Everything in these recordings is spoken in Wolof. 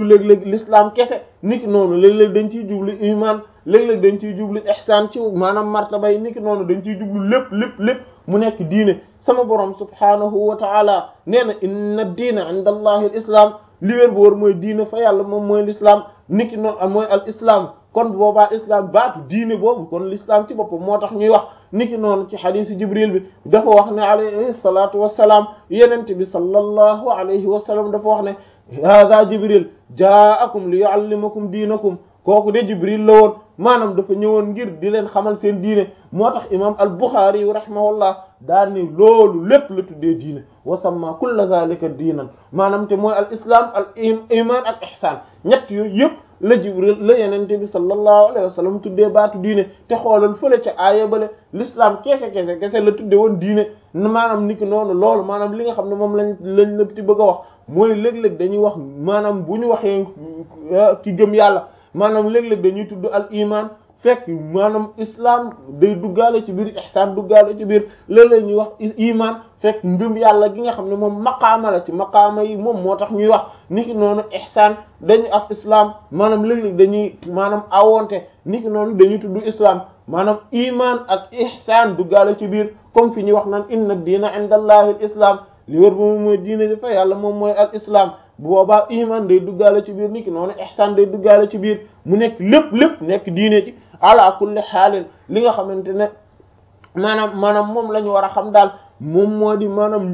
léeg-léeg l'islam kese niki noonu léeg-léeg dañ ciy jublu iman léeg-léeg dañ ciy jublu ihsan ci maanaam martabay niki noonu dañ ciy jublu lépp lépp lépp mu nekk diine sama borom subhanahu wa ta'ala nee na inna diina inda allahi al islam li wér bu wër mooy diine fa yàlla moom mooy l'islam niki noonu mooy al islam kon boobaa islam baatu diine boobu kon l'islam ci boppam moo tax ñuy wax niki noonu ci xadiisi jibril bi dafa wax ne alayhi salatu wassalaam yenente bi sallallahu alayhi wa sallam dafa wax ne hada jibril jaakum li yuallimakum diinakum kooku de jibril la woon maanaam dafa ñëwoon ngir di leen xamal seen diine moo tax imam al buxaari yu rahimahullah daal ni loolu lépp la tuddee diine wa samma kulla zalika diinan maanaam te mooy al islam al iman ak ihsan ñett yooyu yëpp la jibril la yenente bi sallallahu alayhi wa sallam tuddee baatu diine te xoolal fële ca aaya bale l'islam kese kese kese la tudde woon diine maanaam niki noonu loolu maanaam li nga xam ne moom lañ lañ la ti bëgg a wax mooy léeg-léeg dañuy wax maanaam bu ñu waxee ki gëm yàlla maanaam léeg-léeg dañuy tudd al iman fekk maanaam islam day duggaale ci biir ihsan duggaale ci biir léeg-léeg ñuy wax iman fekk ngëm yàlla gi nga xam ne moom maqaama la ci maqaama yi moom moo tax ñuy wax niki noonu ihsan dañu ak islam maanaam léeg-léeg dañuy maanaam awonte niki noonu dañuy tudd islam maanaam iman ak ihsan duggaale ci biir comme fi ñuy wax naan inna diina inda allahi al islam li wër ba moom mooy diine ji fa yàlla moom mooy al islam bu boobaa iman day duggaale ci biir niki noonu ihsan day duggaale ci biir mu nekk lépp lépp nekk diine ci ala kulli xaalin li nga xamante ne maanaam maanaam moom la ñu war a xam daal moom moo di maanaam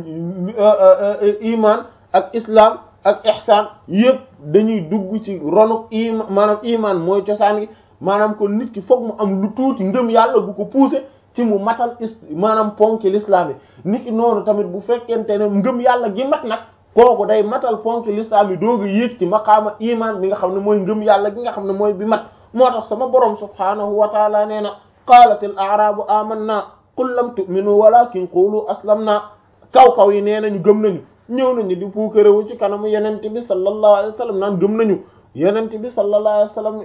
iman ak islam ak ihsan yëpp dañuy dugg ci ronu iman maanaam iman mooy cosaan gi maanaam kon nit ki foog mu am lu tuuti ngëm yàlla bu ko pousser ci mu matal is maanaam ponki l'islam yi nit ki noonu tamit bu fekkente ne ngëm yàlla gi mat nag kooku day matal ponki l'islam yi doog a yéeg ci maqaama iman bi nga xam ne mooy ngëm yàlla gi nga xam ne mooy bi mat moo tax sama borom subhanahu wa taala nee na qaalat al a'rabu amanna qul lam tu'minu walakin qulu aslamna kaw kaw yi nee nañu gëm nañu ñëw nañu di puukarewu ci kanamu yenente bi sallallahu alayhi wa sallam naan gëm nañu yenente bi sallallahu alayhi wa sallam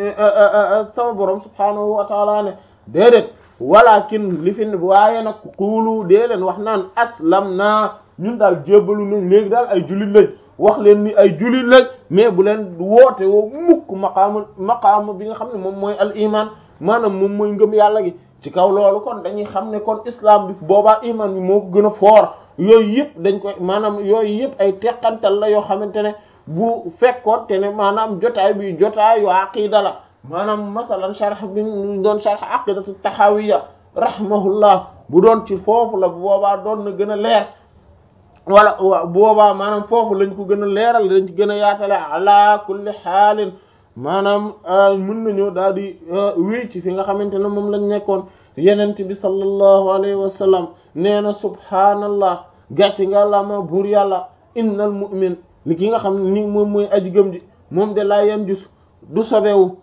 sama borom subhanahu wa taala ne déedéet walakin li fi waaye nag quulu dee leen wax naan aslamna ñun daal jébbalu nañ léegi daal ay jullit lañ wax leen ni ay jullit lañ mais bu leen woote woo mukk maqaama maqaama bi nga xam ne moom mooy al iman maanaam moom mooy ngëm yàlla gi ci kaw loolu kon dañuy xam ne kon islam bi boobaa iman bi moo ko gën a foor yooyu yëpp dañ koy maanaam yooyu yëpp ay teqantal la yoo xamante ne bu fekkoon te ne maanaam jotaay bi jotaayu aqida la maanaam masalan sharh bi ñu doon sharh aqidatu taxawiya rahimahullah bu doon ci foofu la bu boobaa doon na gën a leer wala bu boobaa maanaam foofu lañ ko gën a leeral lañ ci gën a yaatale ala kulli xaalin maanaam mën nañoo daal di wéy ci fi nga xamante ne moom lañ nekkoon yenent bi sallallahu alayhi wa sallam nee na subhaanallah gàcce nga la ma buur yàlla innal mu'min li ki nga xam ne ni moom mooy aji gëm ji moom de laa yan jus du sobewu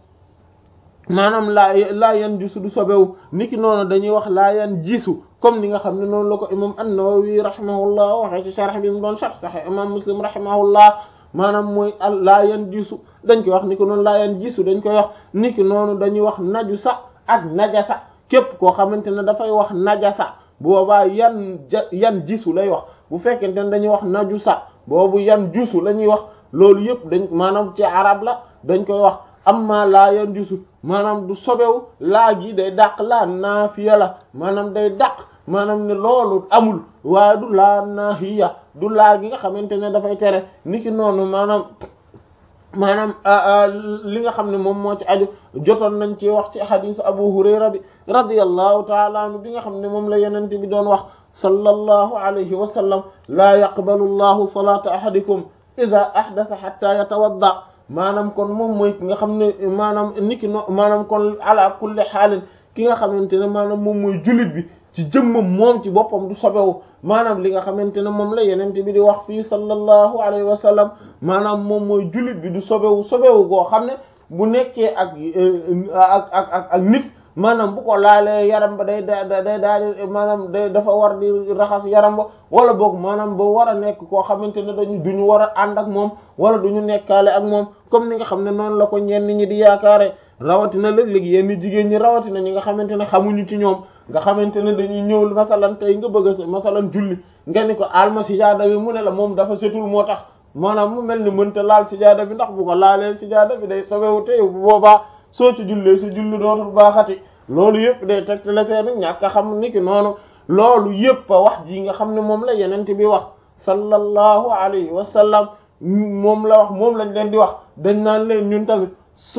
maanaam laa laa yan jisu du sobewu niki noonu dañuy wax laa yan jisu comme ni nga xam ne noonu la ko imam an-Nawawi rahimahullah waxee ci sharh bi mu doon sharh sahih imam Muslim rahimahullah maanaam mooy al laa yan jisu dañ koy wax ni ko noonu laa yan jisu dañ koy wax niki noonu dañuy wax najusa ak najasa képp koo xamante ne dafay wax najasa boobaa yan ja yan jisu lay wax bu fekkente ne dañuy wax najusa boobu yan jusu la ñuy wax loolu yëpp dañ maanaam ci arab la dañ koy wax amma laa yan jusu maanaam du sobewu laa gi day dàq laa naafiya la maanaam day dàq maanaam ne loolu amul waaye du laa naahiya du laa gi nga xamante ne dafay tere niki noonu maanaam maanaam li nga xam ne moom moo ci aju jotoon nañ ci wax ci hadisu abu hurayra bi radiyallahu taala anhu bi nga xam ne moom la yenente bi doon wax sallallahu alayhi wa sallam laa yaqbalu llahu salata ahadikum ida ahdatha hatta yatawadda maanaam kon moom mooy ki nga xam ne maanaam niki no maanaam kon ala kulli xaalin ki nga xamante ne maanaam moom mooy jullit bi ci jëmmam moom ci boppam du sobewu maanaam li nga xamante ne moom la yenente bi di wax fii sallallahu alayhi wa sallam maanaam moom mooy jullit bi du sobewu sobewu goo xam ne bu nekkee ak ak ak ak ak nit maanaam bu ko laalee yaram ba day da day daal maanaam day dafa war di raxas yaram ba wala boog maanaam ba war a nekk koo xamante ne dañu duñu war a ànd ak moom wala duñu nekkaale ak moom comme ni nga xam ne noonu la ko ñenn ñi di yaakaare rawatina léeg-léeg yenn jigéen ñi rawatina ñi nga xamante ne xamuñu ci ñoom nga xamante ne dañuy ñëw masalan tey nga bëgg a masalan julli nga ni ko alma sijaada bi mu ne la moom dafa setul moo tax maanaam mu mel ni mënta laal sijaada bi ndax bu ko laalee sijaada bi day sobewu te bu boobaa soo ci jullee si julli dootul baaxati loolu yëpp day tegtale seeni ñàkk a xam ni ki noonu loolu yëpp a wax ji nga xam ne moom la yenente bi wax sallallahu alayhi wa sallam moom la wax moom lañ leen di wax dañ naan leen ñun tamit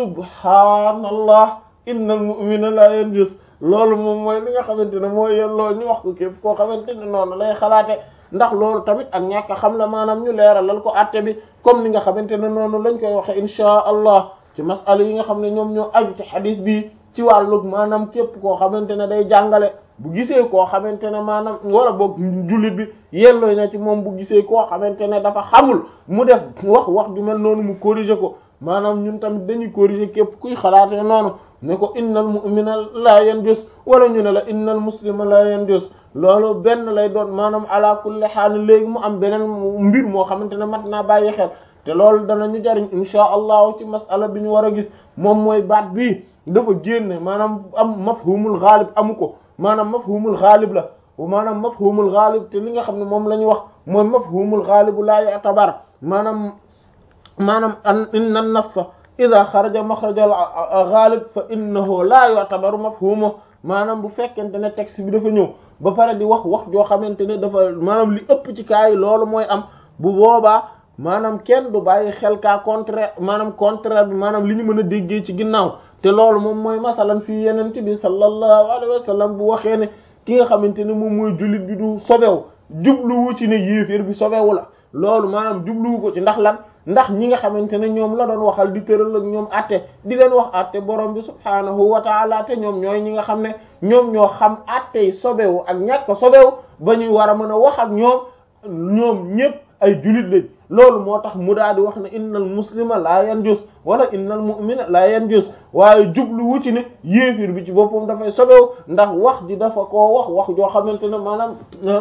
subhaanallah innal mu'mina la yanjus loolu moom mooy li nga xamante ne mooy yelloo ñu wax ko képp koo xamante ne noonu lay xalaate ndax loolu tamit ak ñàkk a xam la maanaam ñu leeralal ko àtte bi comme ni nga xamante ne noonu lañ koy waxe inchaa allah ci masala yi nga xam ne ñoom ñoo aju ci xadis bi ci wàllug maanaam képp koo xamante ne day jàngale bu gisee koo xamante ne maanaam wala boog jullit bi yelloo na ci moom bu gisee koo xamante ne dafa xamul mu def wax wax ju mel noonu mu corriger ko maanaam ñun tamit dañuy corriger képp kuy xalaatee noonu ne ko innal mu'mina la yanjus wala ñu ne la innal muslima la yanjus loolu benn lay doon maanaam ala kulli haal léegi mu am beneen mbir moo xamante ne mat naa bàyyi xel te loolu danañu jariñ insha allahu ci masala bi ñu war a gis moom mooy baat bii dafa génne maanaam am mafhumul ghalib amu ko maanaam mafhumul ghalib la maanaam mafhumul ghalib te li nga xam ne moom la ñu wax mooy mafhumul ghalib la ya'tabar maanaam maanaam an inna an-nassa ida xaraja maxraja al-ghalib fa innahu la yu'tabaru mafhumuhu maanaam bu fekkente ne texte bi dafa ñëw ba pare di wax wax joo xamante ne dafa maanaam li ëpp ci kaa yi loolu mooy am bu boobaa maanaam kenn du bàyyi xel kaa contraire maanaam contraire bi maanaam li ñu mën a déggee ci ginnaaw te loolu moom mooy masalan fii yeneen bi sallallahu alayhi wa sallam bu waxee ne ki nga xamante ne moom mooy jullit bi du sobewu jubluwu ci ne yéeféer bi sobewu la loolu maanaam jubluwu ko ci ndax lan ndax ñi nga xamante ne ñoom la doon waxal di tëral ak ñoom atte di leen wax atte borom bi subhaanahu wa taala te ñoom ñooy ñi nga xam ne ñoom ñoo xam atte yi sobewu ak ñàkk sobewu ba ñuy war a mën a wax ak ñoom ñoom ñépp ay julit lañ loolu moo tax mu daal di wax ne innal muslima laa yanjus wala innal mu'mina laa yanjus waaye jublu wu ci ne yéefir bi ci boppam dafay sobewu ndax wax ji dafa koo wax wax joo xamante ne maanaam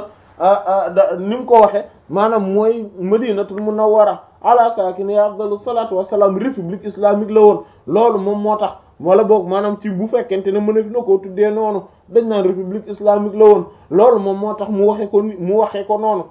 ni mu ko waxe maanaam mooy madinatul munawwara ala saakini afdalu salatu wasalaam république islamique la woon loolu moom moo tax wala boog maanaam ci bu fekkente ne mën a fi na koo tuddee noonu dañ naan république islamique la woon loolu moom moo tax mu waxe ko mu waxee ko noonu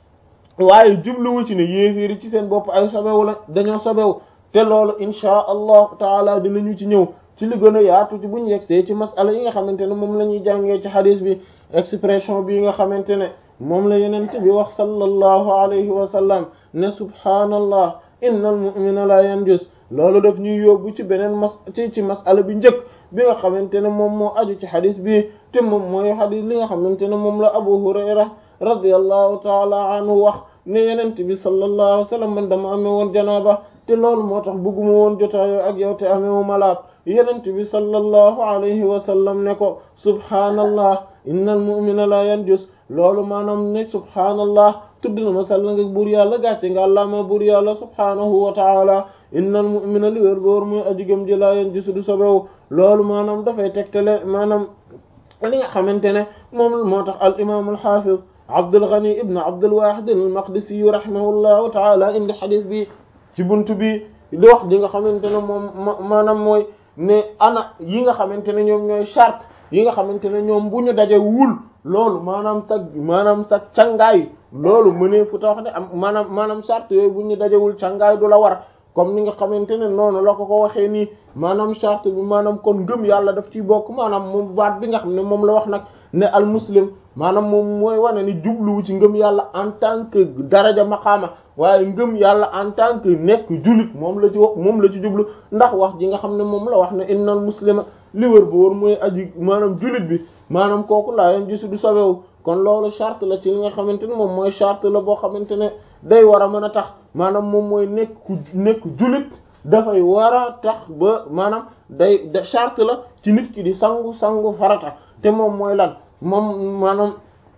waaye jubluwu ci ne yéeféeri ci seen bopp ay sobewu la dañoo sobewu te loolu inchaa allahu taala dinañu ci ñëw ci li gën a yaatu ci buñu yegsee ci masala yi nga xamante ne moom la ñuy jàngee ci hadis bi expression bi nga xamante ne moom la yenente bi wax sallallahu alayhi wa sallam ne subhaanallah innal mu'mina la yanjus loolu daf ñuy yóbbu ci beneen mas ci ci masala bi njëkk bi nga xamante ne moom moo aju ci hadis bi te moom mooy hadis li nga xamante ne moom la abu hurayra radiyallahu taala anhu wax ne yenent bi sallallahu alayhi wa sallam man dama amee woon janaaba te loolu moo tax bëgguma woon jotaayoo ak yow te amee wu malaab yenent bi sallallahu alayhi wa sallam ne ko subhaanallah innal mu'mina la yanjus loolu maanaam ne subhaanallah tudd na ma sell nga buur yàlla gàcce nga àllaama buur yàlla subhaanahu wa taala innal mu'mina li wér boor mooy aji gëm ji la yanjus du sobewu loolu maanaam dafay tegtale maanaam li nga xamante ne moom moo tax al imam al hafiz Abdul Ghani ibn Abdul Wahid al-Maqdisi rahimahullahu ta'ala indi xadis bi ci buntu bi di wax di nga xamante ne moom maanaam mooy ne ana yi nga xamante ne ñoom ñooy charte yi nga xamante ne ñoom bu ñu daje wul loolu maanaam sa maanaam sa cangaay loolu mënee fu ta wax ne am maanaam maanaam charte yooyu bu ñu dajewul cangaay du la war comme ni nga xamante ne noonu la ko ko waxee nii maanaam charte bi maanaam kon ngëm yàlla daf ciy bokk maanaam moom baat bi nga xam ne moom la wax nag ne al muslim maanaam moom mooy wane ni jubluwu ci ngëm yàlla en tant que daraja maqaama waaye ngëm yàlla en tant que nekk jullit moom la ci wax moom la ci jublu ndax wax ji nga xam ne moom la wax ne innal muslima li wër ba wër mooy aji maanaam jullit bi maanaam kooku laa yoon gisu du sobewu kon loolu charte la ci li nga xamante ne moom mooy charte la boo xamante ne day war a mën a tax maanaam moom mooy nekk ku nekk jullit dafay war a tax ba maanaam day charte la ci nit ki di sangu sangu farata te moom mooy lan moom maanaam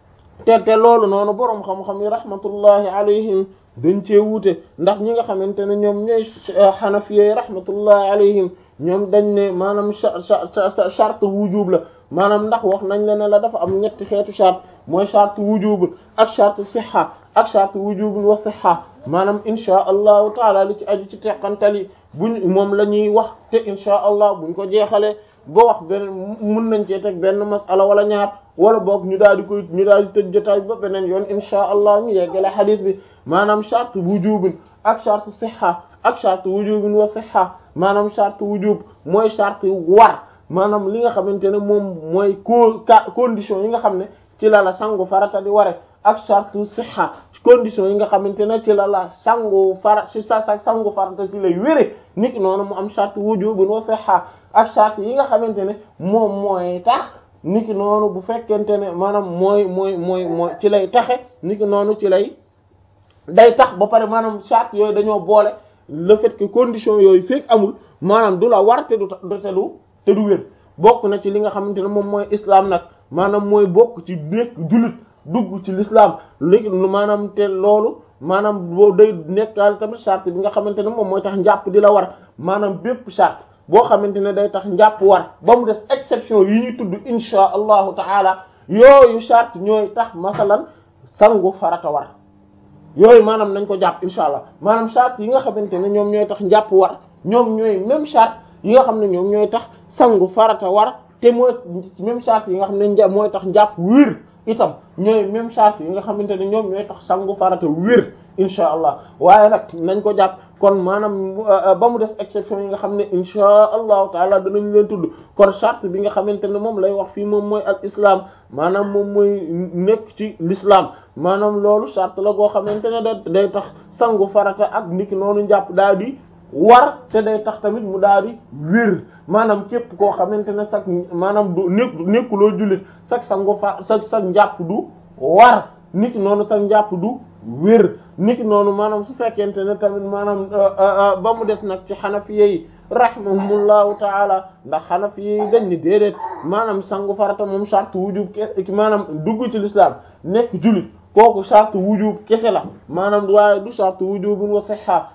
te te loolu noonu boroom xam-xam yi rahmatullahi alayhim dañ cee wuute ndax ñi nga xamante ne ñoom ñooy xanafiyey rahmatullahi alayhim ñoom dañ ne maanaam charte wujub la maanaam ndax wax nañ la ne la dafa am ñetti xeetu charte mooy charte wujub ak charte siha ak charte wujub wa siha maanaam insha allahu taala li ci aju ci teqantal yi buñ moom la ñuy wax te insha allah buñ ko jeexalee ba wax beneen mun nañ cee teg benn masala wala ñaar wala boog ñu daal di koy ñu daal di tëj jotaay ba beneen yoon insha allah ñu yeggale xadis bi maanaam charte wujubin ak charte sihha ak charte wujubin wa sihha maanaam charte wujub mooy charte war maanaam li nga xamante ne moom mooy co condition yi nga xam ne ci la la sangu farata di ware ak charte sihha condition yi nga xamante ne ci la la sangu fara ci sa sa sangu farata ci lay wére nit noonu mu am charte wujubin wa sihha ak charte yi nga xamante ne moom mooy tax niki noonu bu fekkente ne maanaam mooy mooy mooy mooy ci lay taxe niki noonu ci lay day tax ba pare maanaam charte yooyu dañoo boole le fait que condition yooyu fekk amul maanaam du la war te du te du te du wér bokk na ci li nga xamante ne moom mooy islam nag maanaam mooy bokk ci nekk jullit dugg ci l'islam léegi maanaam te loolu maanaam boo day nekkaal tamit charte bi nga xamante ne moom mooy tax njàpp di la war maanaam bépp charte boo xamante ne day tax njàpp war ba mu des exception yi ñuy tudd insha allahu taala yooyu charte ñooy tax masalan sangu farata war yooyu maanaam nañ ko jàpp insha allah maanaam charte yi nga xamante ne ñoom ñooy tax njàpp war ñoom ñooy même charte yi nga xam ne ñoom ñooy tax sangu farata war te mooy même charte yi nga xam ne mooy tax njàpp wér itam ñooy même charte yi nga xamante ne ñoom ñooy tax sangu farata wér insha allah waaye nag nañ ko jàpp kon maanaam ba mu des exception yi nga xam ne insha allahu taala danañ leen tudd kon charte bi nga xamante ne moom lay wax fii moom mooy al islam maanaam moom mooy nekk ci l'islam maanaam loolu charte la goo xamante ne da day tax sangu farata ak niki noonu njàpp daal di war te day tax tamit mu daal di wér maanaam képp koo xamante ne sax maanaam du nekk nekkuloo jullit sax sangu fa sax sax njàpp du war niki noonu sax njàpp du wér niki noonu maanaam su fekkente ne tamit maanaam ba mu des nag ci xanafiye yi rahimahumullahu taala ndax xanafiye yi dañ ni déedéet maanaam sangu farata moom charte wujub kese maanaam dugg ci l'islam nekk jullit kooku charte wujub kese la maanaam waaye du charte wujubun wa sihha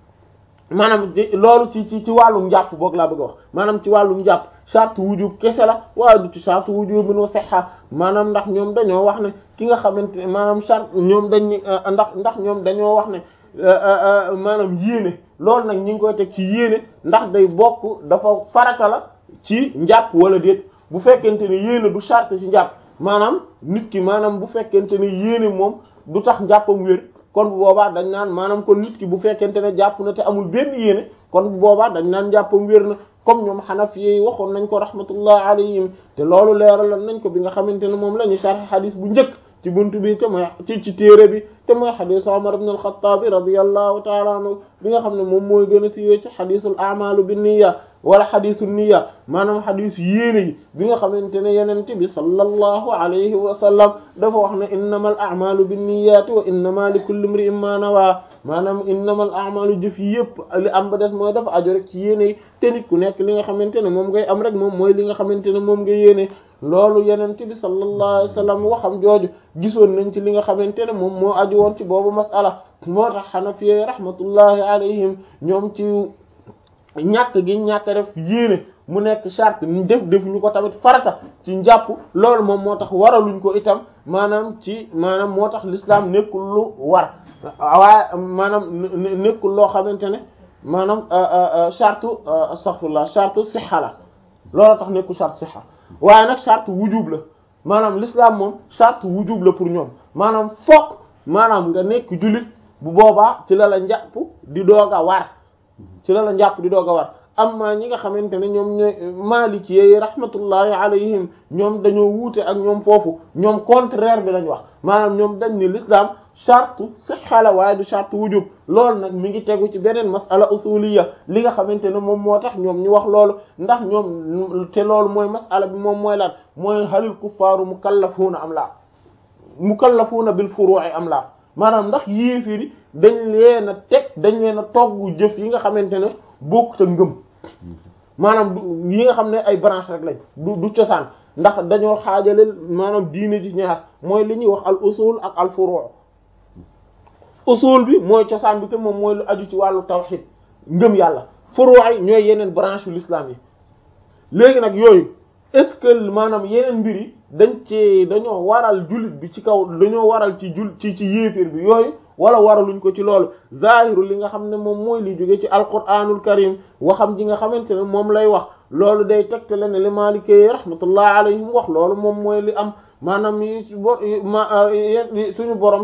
maanaam loolu ci ci ci wàllum njàpp boog laa bëgg a wax maanaam ci wàllum njàpp charte wujub kese la waaye du ci charte wujubun wa sihha maanaam ndax ñoom dañoo wax ne ki nga xamante ne maanaam charte ñoom dañ ni ndax ndax ñoom dañoo wax ne maanaam yéene loolu nag ñi ngi koy teg ci yéene ndax day bokk dafa farata la ci njàpp wala déet bu fekkente ne yéene du charte ci njàpp maanaam nit ki maanaam bu fekkente ne yéene moom du tax njàppam wér kon bu boobaa dañ naan maanaam kon nit ki bu fekkente ne jàpp na te amul benn yéene kon bu boobaa dañ naan njàppam wér na comme ñoom xanafi yi waxoon nañ ko rahmatullah alayhim te loolu leeraloon nañ ko bi nga xamante ne moom la ñu sharh xadis bu njëkk ci buntu bi te mooy ci ci téere bi te mooy xadis Umar ibn al-Khattab radiyallahu ta'ala anhu bi nga xam ne moom mooy gën a siiwee ci xadisul a'malu bin niyya wala xadisu niyya maanaam xadis yéene yi bi nga xamante ne yenente bi sallallahu alayhi wa sallam dafa wax ne innamal a'malu bin niyyati wa innama li kulli imri'in ma nawa maanaam innamal a'malu jëf yi yëpp li am ba des mooy dafa aju rek ci yéene yi te nit ku nekk li nga xamante ne moom ngay am rek moom mooy li nga xamante ne moom nga yéene loolu yenente bi sallallahu alayhi wa sallam waxam jooju gisoon nañ ci li nga xamante ne moom moo aju woon ci boobu masala moo tax xanafiye rahmatullahi alayhim ñoom ci ñàkk gi ñàkk def yéene mu nekk charte def def ñu ko tamit farata ci njàpp loolu moom moo tax waraluñ ko itam maanaam ci maanaam moo tax l'islam nekkul lu war waaye maanaam nekkul loo xamante ne maanaam charte astaghfirullah charte sixa la loolu tax nekkul charte sixa waaye nag charte wujub la maanaam l'islam moom charte wujub la pour ñoom maanaam fokk maanaam nga nekk jullit bu boobaa ci la la njàpp di doog a war ci la la njàpp di doog a war amma ñi nga xamante ne ñoom ñooy maliki yi rahmatullahi alayhim ñoom dañoo wuute ak ñoom foofu ñoom contraire bi lañ wax maanaam ñoom dañ ni l'islam charte sihha la waaye du charte wujub loolu nag mi ngi tegu ci beneen masala usuliya li nga xamante ne moom moo tax ñoom ñu wax loolu ndax ñoom te loolu mooy masala bi moom mooy lan mooy halil kuffaaru mukallafuuna am la mukallafuuna bil furu'i am la maanaam ndax yéefiri dañ leen a teg dañ leen a togg jëf yi nga xamante ne bokkut ak ngëm maanaam du yi nga xam ne ay branche rek lañ du du cosaan ndax dañoo xaajale maanaam diine ji ñaar mooy li ñuy wax al usul ak al furu' usul bi mooy cosaan bi te moom mooy lu aju ci wàllu tawhid ngëm yàlla furu' yi ñooy yeneen branche yu l'islam yi léegi nag yooyu est-ce que maanaam yeneen mbir yi dañ ci dañoo waral jullit bi ci kaw dañoo waral ci jul ci ci yéeféer bi yooyu wala waraluñ ko ci loolu zahiru li nga xam ne moom mooy li jóge ci alquranul karim waxam ji nga xamante ne moom lay wax loolu day tegte la ne li maalikee rahmatullah alayhim wax loolu moom mooy li am maanaam suñu borom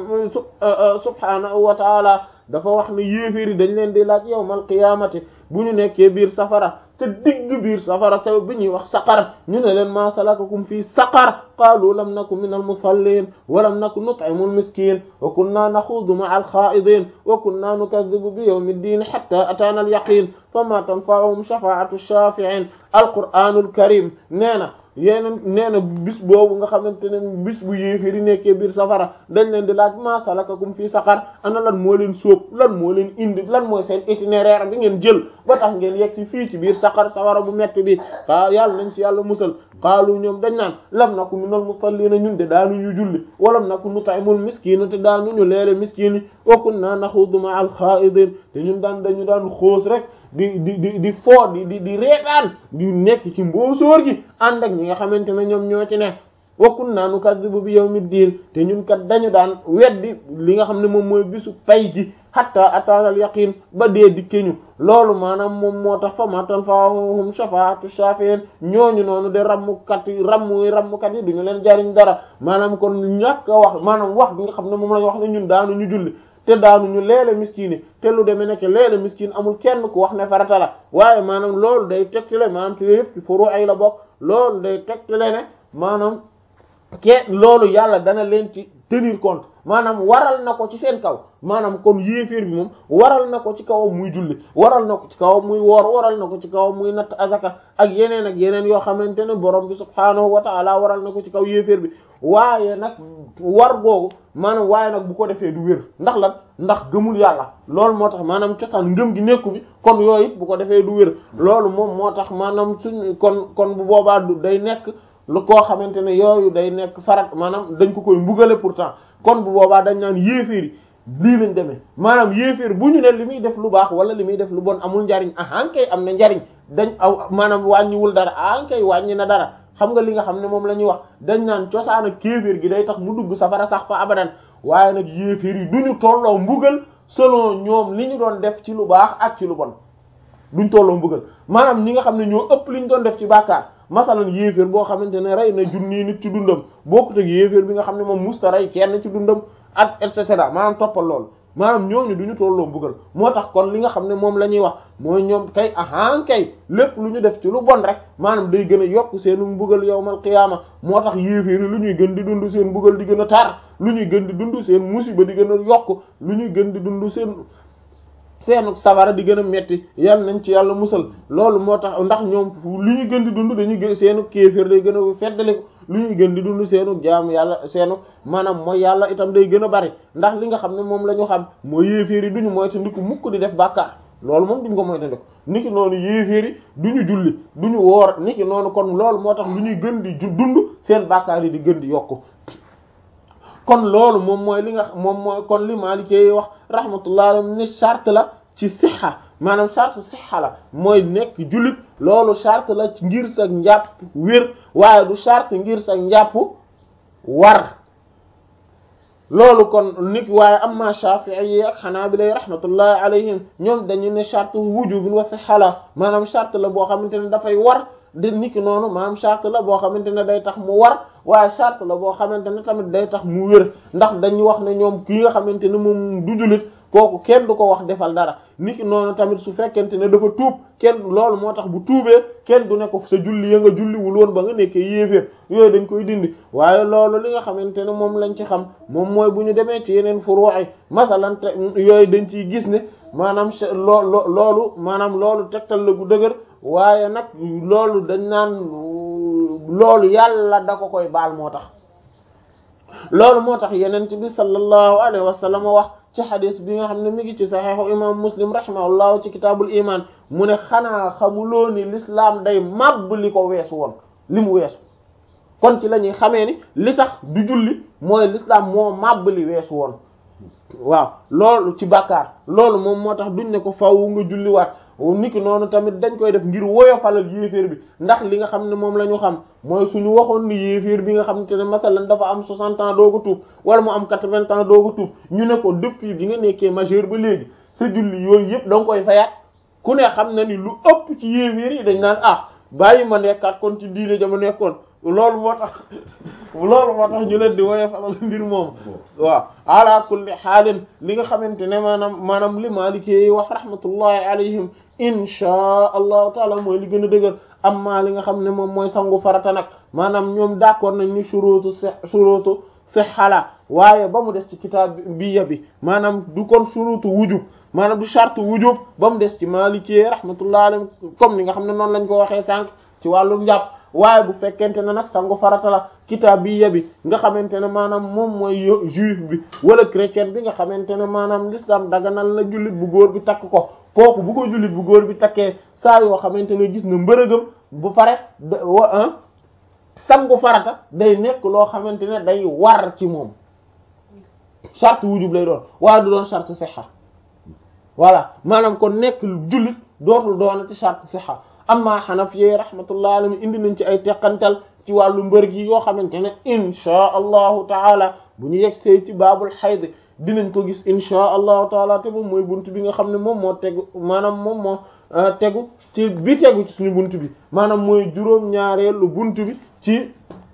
subhanahu wa taala dafa wax ne yéeféer yi dañ leen di laaj yawmal qiyaamati bu ñu nekkee biir safara te digg biir safara te bi ñuy wax saqar ñu ne leen ma salakakum fii saqar qaalu lam naku min al musallin wa lam naku nut'imu al miskin wa kunna naxuudu ma'a al xaa'idin wa kunna nukaddibu bi yawmi ddin hatta ataana al yaqin fama tanfa'uhum shafa'atu shafi'in al qur'anul karim nee na yéen nee na bis boobu nga xamante ne bis bu yéefiri nekkee biir safara dañ leen di laaj ma salakakum fii saqar ana lan moo leen sóob lan moo leen indi lan mooy seen itinéraire bi ngeen jël ba tax ngeen yegg ci fii ci biir saqar safara bu metti bi xaa yàlla nañ ci yàlla musal xaalu ñoom dañ naan lam naku minal musallina ñun de daanuñu julli walam naku nut'imul miskina te daanuñu leele miskin yi wa kunna naxuudu ma'al xaa'idin te ñun daan dañu daan xoos rek di di di di foo di di di reetaan di nekk ci mboosóor gi ànd ak ñi nga xamante ne ñoom ñoo ci ne wa kunna nukazzibu bi yawmid-din te ñun kat dañu daan weddi li nga xam ne moom mooy bisu pay gi hatta ataanal yaqin ba dee dikke ñu loolu maanaam moom moo tax fa ma tanfa'uhum shafaa'atu shafi'in ñooñu noonu de rammukat yi rammuy rammukat yi duñu leen jariñ dara maanaam kon ñàkk a wax maanaam wax bi nga xam ne moom lañu wax ne ñun daanu ñu julli te daanuñu leele miskin te lu demee nekk leele miskin amul kenn ku wax ne farata la waaye maanaam loolu day tegtale maanaam te yëpp ci furu ay la bokk loolu day tegtale ne maanaam ke loolu yàlla dana leen ci tenir compte maanaam waral na ko ci seen kaw maanaam kon yéeféer bi moom waral na ko ci kawam muy julli waral na ko ci kawam muy woor waral na ko ci kawam muy natt azaka ak yeneen ak yeneen yoo xamante ne borom bi subhaanahu wa ta'ala waral na ko ci kaw yéeféer bi waaye nag war googu maanaam waaye nag bu ko defee du wér ndax lan ndax gëmul yàlla loolu moo tax maanaam cosaan ngëm gi nekku bi kon yooyu it bu ko defee du wér loolu moom moo tax maanaam suñ kon kon bu boobaa du day nekk lu koo xamante ne yooyu day nekk farat maanaam dañ ko koy mbugale pourtant kon bu boobaa dañ naan yéeféer yi lii lañ demee maanaam yéeféer bu ñu ne li muy def lu baax wala li muy def lu bon amul njariñ ahan kay am na njariñ dañ aw maanaam wàññiwul dara ahan kay wàññi na dara xam nga li nga xam ne moom la ñuy wax dañ naan cosaan ak kéeféer gi day tax mu dugg safara sax fa abadan waaye nag yéeféer yi duñu tolloo mbugal selon ñoom li ñu doon def ci lu baax ak ci lu bon duñ tolloo mbugal maanaam ñi nga xam ne ñoo ëpp li ñu doon def ci bàkkaar masalan yéeféer boo xamante ne rey na junni nit ci dundam bokkut ak yéeféer bi nga xam ne moom musta rey kenn ci dundam ak et cetera maanaam toppal loolu maanaam ñooñu duñu tolloo mbugal moo tax kon li nga xam ne moom la ñuy wax mooy ñoom kay ahan kay lépp lu ñu def ci lu bon rek maanaam day gën a yokk seenu mbugal yawmal qiyaama moo tax yéeféer yi lu ñuy gën di dund seen mbugal di gën a tar lu ñuy gën di dund seen musiba di gën a yokk lu ñuy gën di dund seen seenu safara di gën a metti yal nañ ci yàlla musal loolu moo tax ndax ñoom lu ñu gën di dund dañuy gën seenu kéeféer day gën a feddali ko lu ñuy gën di dund seenu jaamu yàlla seenu maanaam mooy yàlla itam day gën a bari ndax li nga xam ne moom la ñu xam mooy yéeféer yi duñu moyta ndiku mukk di def bàkkaar loolu moom duñ ko moyta ndiku niki noonu yéeféer yi duñu julli duñu woor niki noonu kon loolu moo tax lu ñuy gën di dund seen bàkkaar yi di gën di yokku kon loolu moom mooy li nga moom mooy kon li Maalikee wax rahmatullah alayhi ni charte la ci sixa maanaam charte sixa la mooy nekk jullit loolu charte la ci ngir sa njàpp wér waaye du charte ngir sa njàpp war loolu kon nit waaye amma Shafi'i yi ak Hanabila rahmatullahi alayhim ñoom dañu ne charte wujubin wa sixa la maanaam charte la boo xamante ne dafay war di niki noonu maanaam charte la boo xamante ne day tax mu war waaye charte la boo xamante ne tamit day tax mu wér ndax dañu wax ne ñoom kii nga xamante ne moom du jullit kooku kenn du ko wax defal dara niki noonu tamit su fekkente ne dafa tuub kenn loolu moo tax bu tuubee kenn du ne ko sa julli ya nga julliwul woon ba nga nekkee yéeféer yooyu dañ koy dindi waaye loolu li nga xamante ne moom lañ ci xam moom mooy bu ñu demee ci yeneen furu'i masalan te yooyu dañ ciy gis ne maanaam loo loolu maanaam loolu tegtal la gu dëgër waaye nag loolu dañ naan loolu yàlla da ko koy baal moo tax loolu moo tax yeneen bi sallallahu alayhi wa sallam wax ci xadis bi nga xam ne mi ngi ci saxiixu imam muslim rahimahullahu ci kitaabul iman mu ne xanaa xamuloo ni l'islam day màbb li ko weesu woon li mu weesu kon ci la ñuy xamee ni li tax du julli mooy l'islam moo màbb li weesu woon waaw loolu ci bàkkaar loolu moom moo tax duñ ne ko faw nga julliwaat niki noonu tamit dañ koy def ngir woyofalal yéeféer bi ndax li nga xam ne moom la ñu xam mooy suñu waxoon ni yéeféer bi nga xam te ne masalan dafa am 60 ans dooga tuub wala mu am 80 ans dooga tuub ñu ne ko depuis bi nga nekkee majeur ba léegi sa julli yooyu yëpp da nga koy fayaat ku ne xam na ni lu ëpp ci yéeféer yi dañ naan ah bàyyi ma nekkaat kon ci diine ja ma nekkoon loolu moo tax loolu moo tax ñu leen di woye falal mbir moom waaw ala kulli xaalin li nga xamante ne maanaam maanaam li Maliki yi wax rahmatullahi alayhim inchaa allahu taala mooy li gën a dëgër amma li nga xam ne moom mooy sangu farata nag maanaam ñoom d'accord nañ ñu shurutu si shurutu sihhala waaye ba mu des ci kitaab bi yabi maanaam du kon shurutu wujub maanaam du charte wujub ba mu des ci Maliki rahmatullahi alayhim comme ni nga xam ne noonu lañ ko waxee sànq ci wàllum njàpp waaye bu fekkente ne nag sangu farata la kitaab bi yabi nga xamante ne maanaam moom mooy juif bi wala chrétien bi nga xamante ne maanaam l'islam daganal na jullit bu góor bi takk ko kooku bu ko jullit bu góor bi takkee saa yoo xamante ne gis na mbërëgam bu pare wa sangu farata day nekk loo xamante ne day war ci moom charte wujub lay doon waaye du doon charte sixa voilà maanaam kon nekk jullit dootul doonati charte sixa amma xanafiyee rahmatullah alayhi indi nañ ci ay teqantal ci wàllu mbër gi yoo xamante ne inchaa allahu taala bu ñu yegsee ci baabul xayd dinañ ko gis inchaa allahu taala te moom mooy bunt bi nga xam ne moom moo tegu maanaam moom moo tegu ci bi tegu ci suñu bunt bi maanaam mooy juróom-ñaareelu bunt bi ci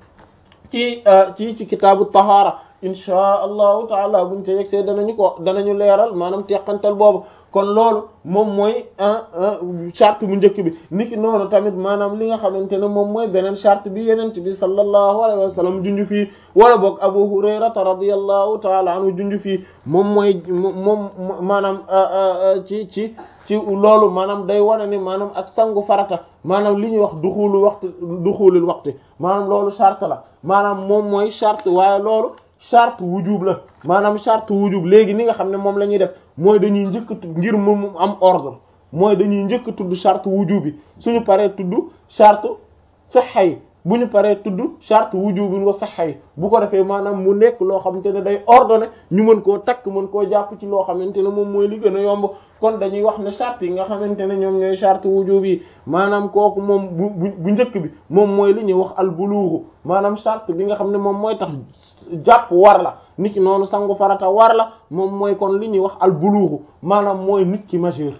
ci ci ci kitaabu tahaara inchaa allahu taala buñ ca yegsee danañu ko danañu leeral maanaam teqantal boobu kon loolu moom mooy charte bu njëkk bi niki noonu tamit maanaam li nga xamante ne moom mooy beneen charte bi yenent bi sallallahu alayhi wa sallam junj fii wala boog abu hurayrata radiyallahu taala anhu junj fii moom mooy moom maanaam ci ci ci loolu maanaam day wane ni maanaam ak sangu farata maanaam li ñuy wax duxulu waxtu duxulul waxtu maanaam loolu charte la maanaam moom mooy charte waaye loolu charte wujub la maanaam charte wujub léegi ni nga xam ne moom la ñuy def mooy dañuy njëkk ngir mu am ordre mooy dañuy njëkk tudd charte wujub bi suñu paree tudd charte sihha yi bu ñu paree tudd charte wujub wa sihha yi bu ko defee maanaam mu nekk loo xamante ne day ordonné ñu mën koo takk mën koo jàpp ci loo xamante ne moom mooy li gën a yomb kon dañuy wax ne charte yi nga xamante ne ñoom ñooy charte wujub yi maanaam kooku moom bu bu njëkk bi moom mooy li ñuy wax al buluuxu maanaam charte bi nga xam ne moom mooy tax jàpp war la nit ki noonu sangu farata war la moom mooy kon li ñuy wax al buluuxu maanaam mooy nit ki majeur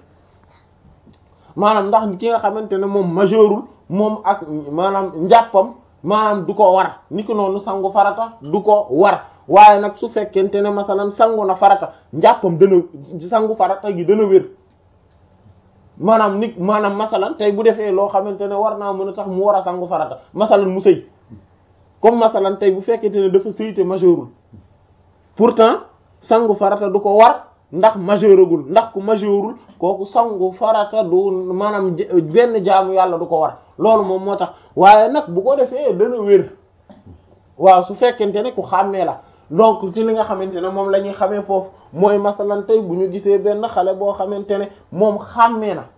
maanaam ndax ki nga xamante ne moom majeurul moom ak maanaam njàppam maanaam du ko war nit ki noonu sangu farata du ko war waaye nag su fekkente ne masalan sangu na farata njàppam dana sangu farata gi dana wér maanaam nit maanaam masalan tey bu defee loo xamante ne war naa mën a tax mu war a sangu farata masalan mu sëy comme masalan tey bu fekkente ne dafa sëy te majeurul pourtant sangu farata du ko war ndax majeuragul ndax ku majeurul kooku sangu farata du maanaam benn jaamu yàlla du ko war loolu moom moo tax waaye nag bu ko defee dana wér waaw su fekkente ne ku xàmmee la donc ci li nga xamante ne moom la ñuy xamee foofu mooy masalan tey bu ñu gisee benn xale boo xamante ne moom xàmmee na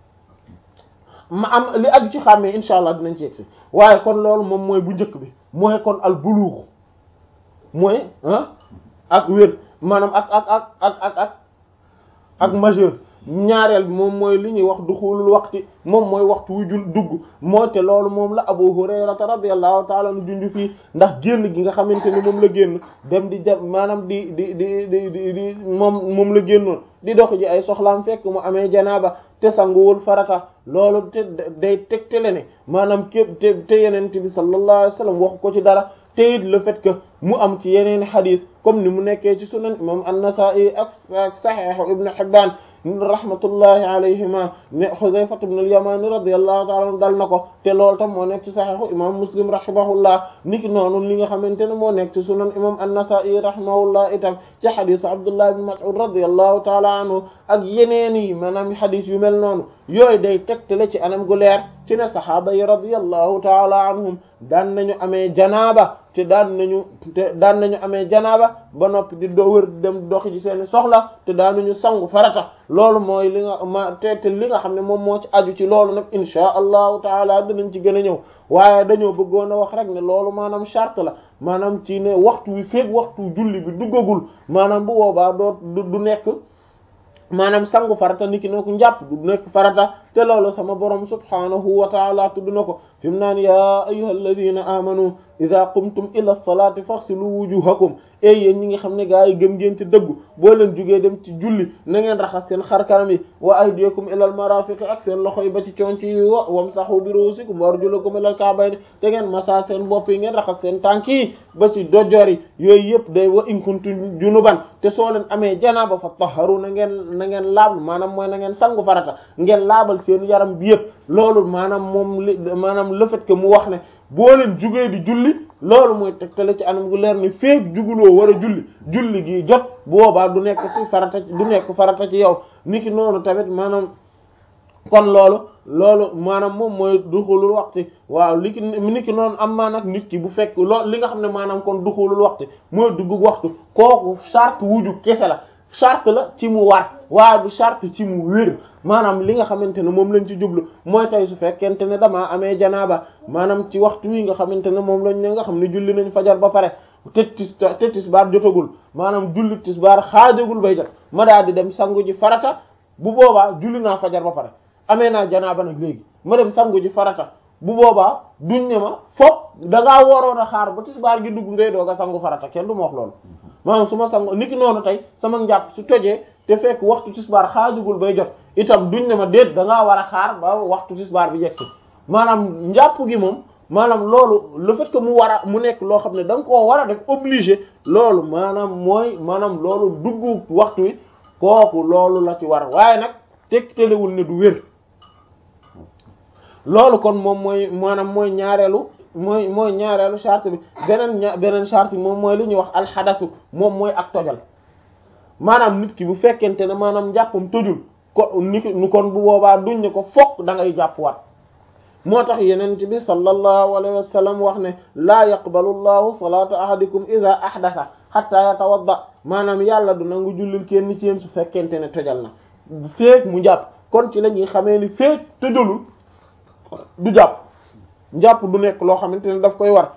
ma am li aju ci xàmmee incha allah dinañ ci yegsi waaye kon loolu moom mooy bu njëkk bi mooy kon al buluux mooy ah ak wér maanaam ak ak ak ak ak ak ak majeur ñaareel bi moom mooy li ñuy wax duxulul waxti moom mooy waxtu wu jul dugg moo te loolu moom la Abu Hurayrata radiyallahu ta'ala anhu junj fii ndax génn gi nga xamante ne moom la génn dem di ja maanaam di di di di di di moom moom la génnoon di dox ji ay soxlaam fekk mu amee janaaba te sanguwul farata loolu te day tegtale ne maanaam képp te te yenente bi sallallahu alayhi wasallam waxu ko ci dara te it le fait que mu am ci yeneen xadis comme ni mu nekkee ci sunan imam an-Nasa'i ak ak Sahih Ibn Hibban rahmatullahi alayhima ne Hudhayfa ibn al-Yaman radiyallahu ta'ala anhu dal na ko te loolu tam moo nekk ci Sahih imam Muslim rahimahullah niki noonu li nga xamante ne moo nekk ci sunan imam an-Nasa'i rahimahullah itam ci xadisu Abdullah ibn Mas'ud radiyallahu ta'ala anhu ak yeneen yi maanaam xadis yu mel noonu yooyu day tegtale ci anam gu leer ci ne saxaaba yi radiyallahu ta'ala anhum daan nañu amee janaaba te daan nañu te daan nañu amee janaaba ba noppi di do wër dem doxi ci seeni soxla te daan nañu sangu farata loolu mooy li nga ma te te li nga xam ne moom moo ci aju ci loolu nag insha allahu taala dinañ ci gën a ñëw waaye dañoo bëggoon a wax rek ne loolu maanaam charte la maanaam ci ne waxtu wi feeg waxtu julli bi duggagul maanaam bu boobaa doo du nekk maanaam sangu farata niki noo ko njàpp du nekk farata te loolu sama borom subhanahu wa taala tudd na ko fi mu naan yaa ayyuhal ladina amanu idha qumtum ila salati faghsilu wujuhakum e yéen ñi nga xam ne gaa yi gëm ngeen ci dëggu boo leen jugee dem ci julli na ngeen raxas seen xarkanam yi wa aydiyakum ila al marafiqi ak seen loxo yi ba ci conc yi wa wamsahu bi ruusikum wa arjulakum ila al ka'bayni te ngeen masa seen bopp yi ngeen raxas seen tànk yi ba ci dojor yi yooyu yëpp day wa in kuntum junuban te soo leen amee janaaba fa taharu na ngeen na ngeen laab maanaam mooy na ngeen sangu farata ngeen laabal seen yaram bi yëpp loolu maanaam moom li maanaam le fait que mu wax ne boo leen jugee di julli loolu mooy tegtale ci anam gu leer ni feek juguloo war a julli julli gi jot bu boobaa du nekk ci farata du nekk farata ci yow niki noonu tamit maanaam kon loolu loolu maanaam moom mooy duxulul waxti waaw li ki niki noonu am maa nag nit ki bu fekk loolu li nga xam ne maanaam kon duxulul waxti mooy dugg waxtu kooku charte wuju kese la charte la ci mu war waaye du charte ci mu wér maanaam li nga xamante ne moom lañ ci jublu mooy tey su fekkente ne damaa amee janaaba maanaam ci waxtu wi nga xamante ne moom lañ ne nga xam ne julli nañ fajar ba pare te tis te tisbaar jotagul maanaam julli tisbaar xaajagul bay jot ma daal di dem sangu ji farata bu boobaa julli naa fajar ba pare amee naa janaaba nag léegi ma dem sangu ji farata bu boobaa duñ ne ma foog da ngaa waroon a xaar ba tisbaar gi dugg ngay doog a sangu farata kenn du ma wax loolu maanaam su ma sangu niki noonu tey sama njàpp su tojee te fekk waxtu tisbaar xaajugul bay jot itam duñ ne ma déet da ngaa war a xaar ba waxtu tisbaar bi yegg si maanaam njàpp gi moom maanaam loolu le fait que mu war a mu nekk loo xam ne da nga koo war a def obligé loolu maanaam mooy maanaam loolu dugg waxtu wi kooku loolu la ci war waaye nag tegtalewul ne du wér loolu kon moom mooy maanaam mooy ñaareelu mooy mooy ñaareelu charte bi beneen ña beneen charte bi moom mooy li ñuy wax alxadasu moom mooy ak tojal maanaam nit ki bu fekkente ne maanaam njàppam tojul ko ni nu kon bu boobaa duñ ne ko fokk da ngay jàppwaat moo tax yeneen bi sallallahu alayhi wa sallam wax ne laa yaqbalu llahu salata ahadikum ida ahdasa hatta yatawadda maanaam yàlla du nangu jullil kenn ci yéen su fekkente ne tojal na feek mu jàpp kon ci la ñuy xamee ni feek tojalul du jàpp njàpp du nekk loo xamante ne daf koy war